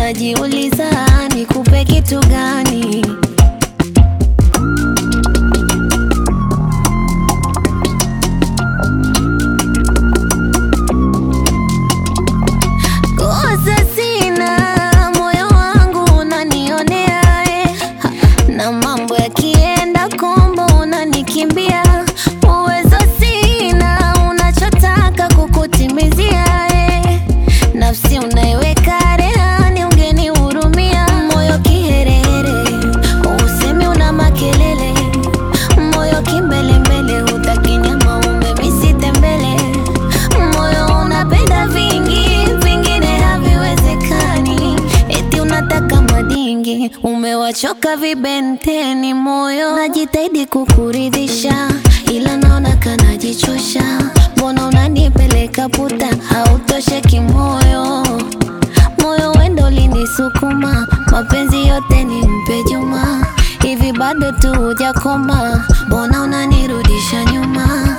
najiuliza nikupe kitu gani? Kosa sina, moyo wangu unanionea eh. Ha, na mambo yakienda kombo unanikimbia. Uwezo sina, unachotaka kukutimizia eh. Nafsi unaiweka rehani, ungenihurumia. Moyo kiherehere, usemi una makelele. Moyo kimbelembele, hutaki nyama umemisite mbele. Moyo unapenda vingi, vingine haviwezekani. Eti unataka madingi, umewachoka vibenteni. Moyo najitahidi kukuridhisha, ila naona kanajichosha. Mbona unanipeleka puta, hautosheki moyo moyo wendo ulinisukuma, mapenzi yote ni mpe Juma. Hivi bado tu hujakoma, mbona unanirudisha nyuma?